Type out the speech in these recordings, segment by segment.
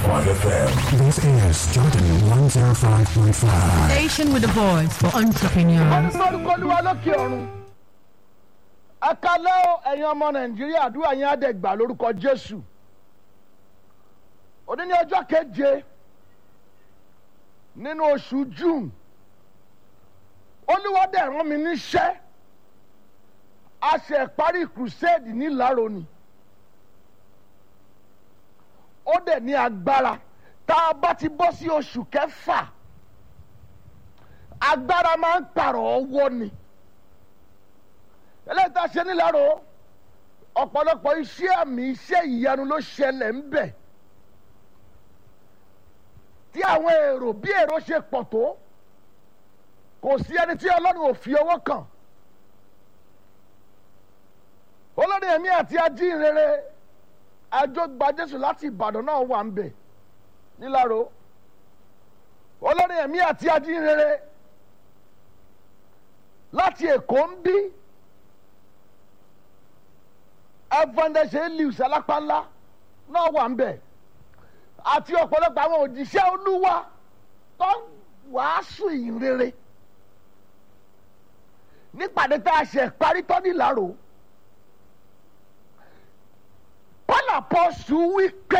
FM. This is Jordan 105.5. Station with a voice for entrepreneurs. olùkọ́ olúwa lókè ọ̀run akalẹ́ o ẹ̀yin ọmọ nàìjíríà àdúrà yín á dẹ̀ gbà lórúkọ jésù òní ní ọjọ́ keje nínú oṣù june olúwa dẹ̀ rán mi níṣẹ́ a ṣe parí crusade nílàró ni ó dẹ̀ ní agbára tá a bá ti bọ́ sí oṣù kẹfà agbára máa ń pààrọ̀ ọwọ́ ni eléyìí tá a ṣe níláró ọ̀pọ̀lọpọ̀ iṣẹ́ àmì iṣẹ́ ìyanu ló ṣẹlẹ̀ ń bẹ̀ tí àwọn èrò bí èrò ṣe pọ̀ tó kò sí ẹni tí ọlọ́run ò fi ọwọ́ kàn olórí ẹ̀mí àti ajínrere àjọgbà jésù láti ìbàdàn náà wà ń bẹ̀ níláró olórí ẹ̀mí àti ajínrere láti èkó ń bí evangelist elius alápánlá náà wà ń bẹ̀ àti ọ̀pọ̀lọpọ̀ àwọn òjíṣẹ́ olúwa tó ń wàásù ìrere nípàdé tá a ṣe parí tán nílàró pálapọ̀sù wí pé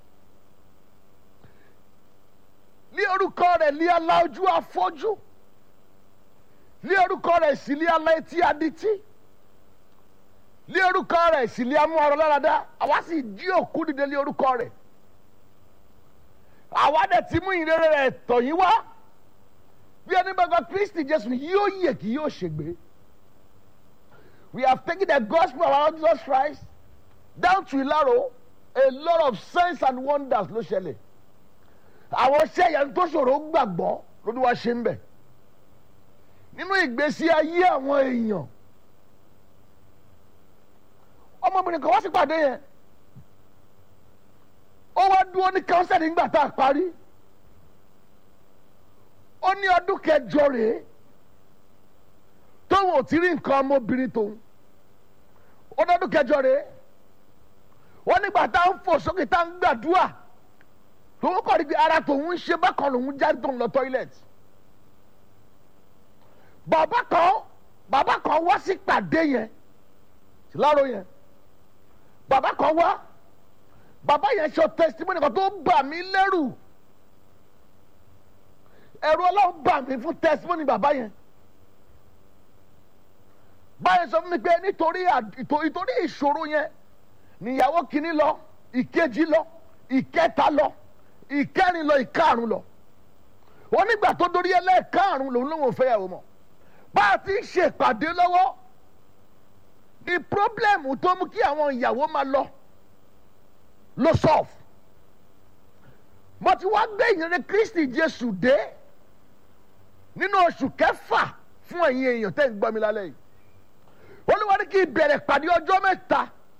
ní orúkọ rẹ̀ ní aláojú afọ́jú ní orúkọ rẹ̀ sì ní alá etí adití ní orúkọ rẹ̀ sì ní amú ọrọ̀ láradá àwa sì jí òkú dìde ní orúkọ rẹ̀ àwa dẹ̀ ti mú ìrere rẹ̀ tọ̀ yín wá bí ẹni bá gba kristi jésù yóò yè kí yóò ṣègbè we have taken the gospel of our Lord Jesus Christ down to Ilaro a lot of signs and wonders ló ṣẹlẹ̀ àwọn iṣẹ́ yẹn tó ṣòro gbàgbọ́ lórí wa ṣe ń bẹ̀ nínú ìgbésí ayé àwọn èèyàn ọmọbìnrin kan wá sí pàdé yẹn ó wá dúró ní kánsẹ́lì nígbà tá a parí ó ní ọdún kẹjọ rèé tóun ò ti rí nǹkan ọmọbìnrin tóun ó dọ́dún kẹjọ rèé wọ́n nígbà tá a ń fò sókè tá a ń gbàdúrà tòun kọ́ ni pé ara tòun ń ṣe bákan lòun jáde tóun lọ tọ́ílẹ̀tì bàbá kan bàbá kan wá sí pàdé yẹn láàrọ̀ yẹn bàbá kan wá bàbá yẹn sọ testimony kan tó bà mí lẹ́rù ẹ̀rù ọlọ́run bà mí fún testimony bàbá yẹn báyẹn sọ fún mi pé nítorí ìtorí ìṣòro yẹn níyàwó kìíní lọ ìkejì lọ ìkẹta lọ ìkẹrin lọ ìkarùn lọ onígbà tó dorí ẹlẹ́ẹ̀karùn lòun lòun ò fẹ́ yàwó mọ́ bá a ti ń ṣèpàdé lọ́wọ́ the problem tó mú kí àwọn ìyàwó máa lọ ló solve mo ti wá gbé ìyìnrere kristi jésù dé nínú oṣù kẹfà fún ẹ̀yin èèyàn tẹ́ ń gbọ́ mi lálẹ́ yìí olúwa ní kí n bẹ̀rẹ̀ pàdé ọjọ́ mẹ́ta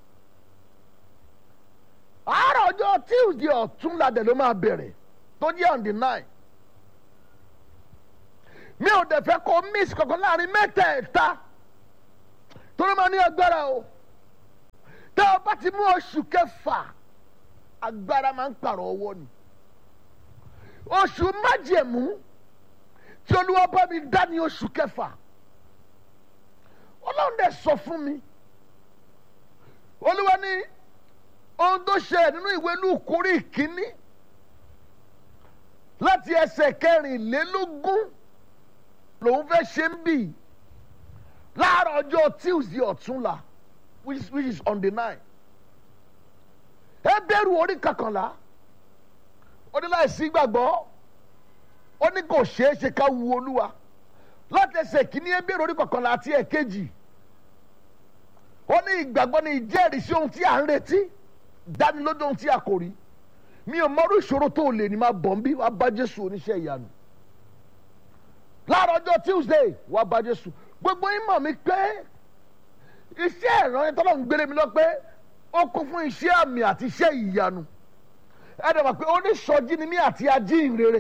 àárọ̀ ọjọ́ tuesday ọ̀túnladẹ̀ ló máa bẹ̀rẹ̀ tó jẹ́ on the nine mi ò dẹ̀ fẹ́ kó miss kankan láàrin mẹ́tẹ̀ẹ̀ta torí máa ní agbára o tẹ́ ọ bá ti mú oṣù kẹfà agbára máa ń pààrọ̀ ọwọ́ ni oṣù májẹ̀mú tí olúwa bá mi dá ní oṣù kẹfà ọlọ́run dẹ̀ sọ fún mi olúwa ní ohun tó ṣẹlẹ̀ nínú ìwé lùkúrí ìkíní láti ẹsẹ̀ kẹrìnlélógún lòun fẹ́ ṣe ń bì láàárọ̀ ọjọ́ tuesday ọ̀túnla which is, which is on the nine ẹ bẹ̀rù orí kankanlá ó ní láìsí gbàgbọ́ ó ní kò ṣeé ṣe ká wu olúwa láti ẹsẹ̀ kìíní ẹ bẹ̀rù orí kankanlá àti ẹ̀kejì ó ní ìgbàgbọ́ ní ìjẹ́rìísí ohun tí à ń retí dánilójú ohun tí a kò rí mi ò mọrú ìṣòro tó lè ní máa bọ̀ ń bí wàá bá jésù oníṣẹ́ ìyanu láàárọ̀ ọjọ́ tuesday wàá bá jésù gbogbo yín mọ̀ mi pé iṣẹ́ ìrànlẹ́ tọ́lọ́ ń gbélé mi lọ pé ó kún fún iṣẹ́ àmì àti iṣẹ́ ìyanu ẹ dẹ̀ mọ̀ pé oníṣọ́jí ni mí àti ajínrere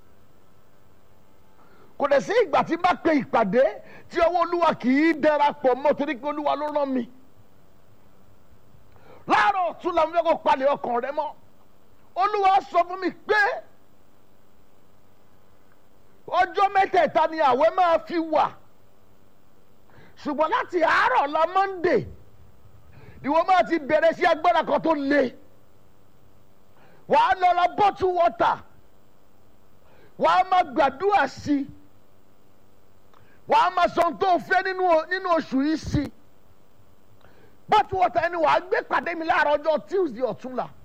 kò dẹ̀ sí ìgbà tí bá pe ìpàdé tí ọwọ́ olúwa kì í darapọ̀ mọ́ torí pé olúwa ló rán mi láàárọ̀ ọ̀tún làwọn fẹ́ kó palẹ̀ ọkàn rẹ mọ́ olúwa sọ fún mi pé ọjọ́ mẹ́tẹ̀ẹ̀ta ni àwẹ̀ máa fi wà ṣùgbọ́n láti àárọ̀ la monday ìwọ máa ti bẹ̀rẹ̀ sí agbára kan tó le wàá lọ ra bottle water wàá máa gbàdúrà sí i wàá máa sọ ohun tó fẹ́ nínú nínú oṣù yìí sí i bottle water ẹni wàá gbé pàdé mi láàárọ̀ ọjọ́ tuesday ọ̀túnla